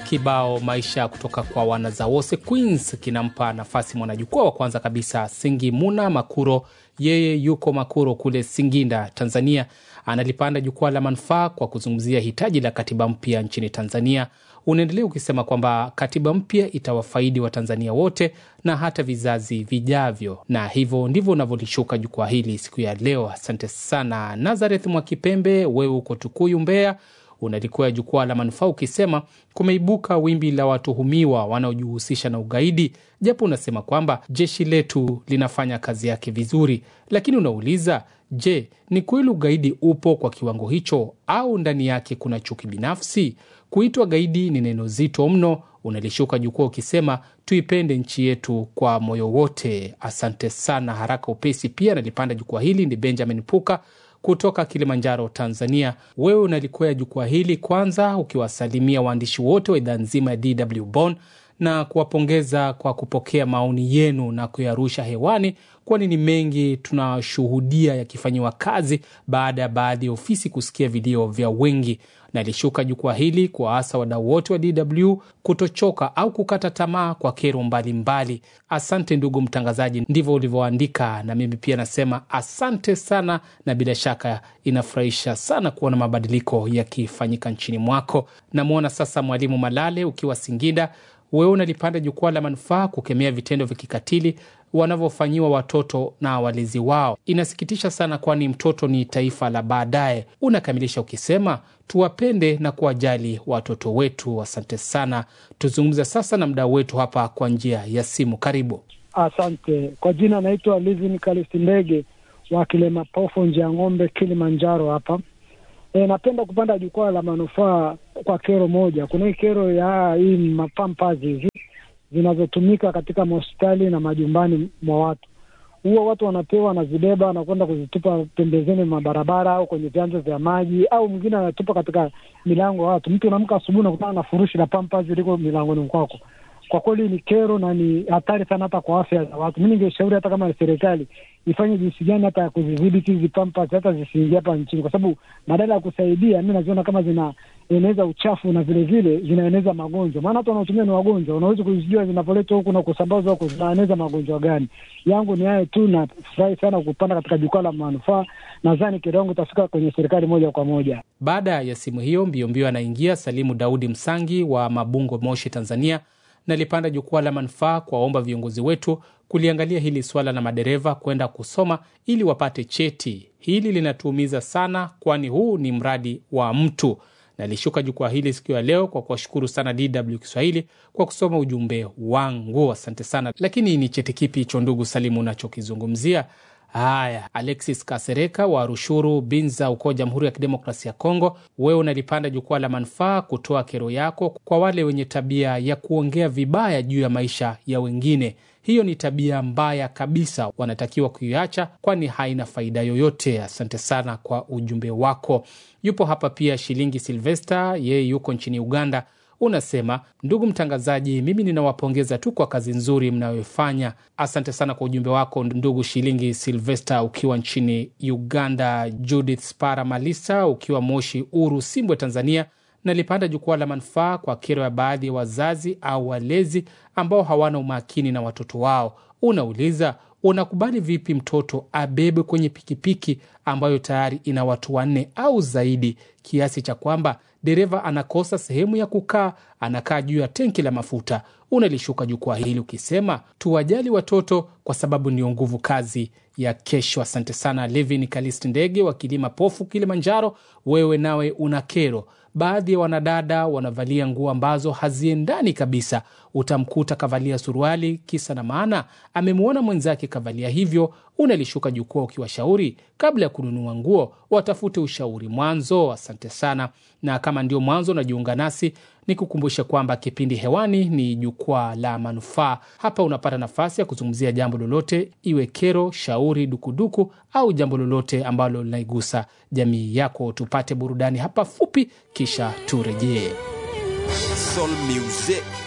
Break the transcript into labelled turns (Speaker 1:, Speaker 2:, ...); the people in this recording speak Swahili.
Speaker 1: Kibao maisha kutoka kwa wanazawose Queens kinampa nafasi mwanajukwaa wa kwanza kabisa Singimuna Makuro. Yeye yuko Makuro kule Singinda, Tanzania. Analipanda jukwaa la manufaa kwa kuzungumzia hitaji la katiba mpya nchini Tanzania. Unaendelea ukisema kwamba katiba mpya itawafaidi Watanzania wote na hata vizazi vijavyo, na hivyo ndivyo unavyolishuka jukwaa hili siku ya leo. Asante sana Nazareth Mwakipembe, wewe uko Tukuyu, Mbeya unalikuwa jukwaa la manufaa ukisema kumeibuka wimbi la watuhumiwa wanaojihusisha na ugaidi, japo unasema kwamba jeshi letu linafanya kazi yake vizuri, lakini unauliza, je, ni kweli ugaidi upo kwa kiwango hicho au ndani yake kuna chuki binafsi? Kuitwa gaidi ni neno zito mno. Unalishuka jukwaa ukisema tuipende nchi yetu kwa moyo wote. Asante sana. Haraka upesi pia nalipanda jukwaa hili ni Benjamin Puka kutoka Kilimanjaro, Tanzania. Wewe unalikwea jukwaa hili kwanza ukiwasalimia waandishi wote wa idhaa nzima ya DW Bonn na kuwapongeza kwa kupokea maoni yenu na kuyarusha hewani, kwani ni mengi tunashuhudia yakifanyiwa kazi baada ya baadhi ya ofisi kusikia vilio vya wengi. Nalishuka jukwaa hili kuwaasa wadau wote wa DW kutochoka au kukata tamaa kwa kero mbalimbali mbali. Asante ndugu mtangazaji, ndivyo ulivyoandika, na mimi pia nasema asante sana, na bila shaka inafurahisha sana kuona mabadiliko yakifanyika nchini mwako. Namwona sasa Mwalimu Malale ukiwa Singida, wewe unalipanda jukwaa la manufaa kukemea vitendo vya kikatili wanavyofanyiwa watoto na walezi wao. Inasikitisha sana, kwani mtoto ni taifa la baadaye. Unakamilisha ukisema tuwapende na kuwajali watoto wetu. Asante sana. Tuzungumze sasa na mdau wetu hapa kwa njia ya simu. Karibu.
Speaker 2: Asante. Kwa jina naitwa Livin Kalisti Ndege wa Kilemapofu, njia ng'ombe, Kilimanjaro hapa. E, napenda kupanda jukwaa la manufaa kwa kero moja. Kuna hii kero ya hii mapampazi hizi zinazotumika katika mahospitali na majumbani mwa watu. Huwa watu wanapewa, wanazibeba, wanakwenda kuzitupa pembezeni mwa barabara au kwenye vyanzo vya maji, au mwingine anatupa katika milango ya watu. Mtu unaamka asubuhi nakutana na furushi la pampazi liko milangoni kwako. Kwa kweli ni kero na ni hatari sana hata kwa afya za watu. Mi ningeshauri hata kama serikali ifanye jinsi gani hata ya kuzidhibiti hizi pampas hata zisiingia hapa nchini, kwa sababu badala ya kusaidia, mi naziona kama zinaeneza uchafu na vile vile zinaeneza magonjwa. Maana watu wanaotumia ni wagonjwa, unaweza kuzijua zinavyoletwa huku na kusambazwa huku zinaeneza magonjwa gani. Yangu ni hayo tu, nafurahi sana kupanda katika jukwaa la manufaa. Nadhani kero yangu itafika kwenye serikali moja kwa moja.
Speaker 1: Baada ya simu hiyo mbiombio, anaingia Salimu Daudi Msangi wa Mabungo, Moshi, Tanzania. Nalipanda jukwaa la manufaa kuwaomba viongozi wetu kuliangalia hili swala la madereva kwenda kusoma ili wapate cheti. Hili linatuumiza sana, kwani huu ni mradi wa mtu. Nalishuka jukwaa hili siku ya leo kwa kuwashukuru sana DW Kiswahili kwa kusoma ujumbe wangu, asante sana. Lakini ni cheti kipi hicho, ndugu Salimu, unachokizungumzia? Haya, Alexis Kasereka wa Rushuru Binza uko Jamhuri ya Kidemokrasia ya Kongo, wewe unalipanda jukwaa la manufaa kutoa kero yako kwa wale wenye tabia ya kuongea vibaya juu ya maisha ya wengine. Hiyo ni tabia mbaya kabisa, wanatakiwa kuiacha, kwani haina faida yoyote. Asante sana kwa ujumbe wako. Yupo hapa pia Shilingi Silvesta, yeye yuko nchini Uganda. Unasema, ndugu mtangazaji, mimi ninawapongeza tu kwa kazi nzuri mnayoifanya. Asante sana kwa ujumbe wako ndugu Shilingi Silvesta ukiwa nchini Uganda. Judith Spara Malisa ukiwa Moshi Uru Simbwe, Tanzania, nalipanda jukwaa la manufaa kwa kero ya baadhi ya wazazi au walezi ambao hawana umakini na watoto wao. Unauliza, unakubali vipi mtoto abebwe kwenye pikipiki ambayo tayari ina watu wanne au zaidi, kiasi cha kwamba dereva anakosa sehemu ya kukaa, anakaa juu ya tenki la mafuta. Unalishuka jukwaa hili ukisema tuwajali watoto kwa sababu ndio nguvu kazi ya kesho. Asante sana Levin Kalisti Ndege wa Kilima Pofu, Kilimanjaro. Wewe nawe una kero baadhi ya wanadada wanavalia nguo ambazo haziendani kabisa. Utamkuta kavalia suruali, kisa na maana amemwona mwenzake kavalia hivyo. Unalishuka jukwaa ukiwashauri kabla ya kununua nguo watafute ushauri mwanzo. Asante sana, na kama ndio mwanzo unajiunga nasi, ni kukumbusha kwamba kipindi hewani ni jukwaa la manufaa. Hapa unapata nafasi ya kuzungumzia jambo lolote, iwe kero, shauri, dukuduku au jambo lolote ambalo linaigusa jamii yako. Tupate burudani hapa fupi, kisha turejee.
Speaker 3: Soul music.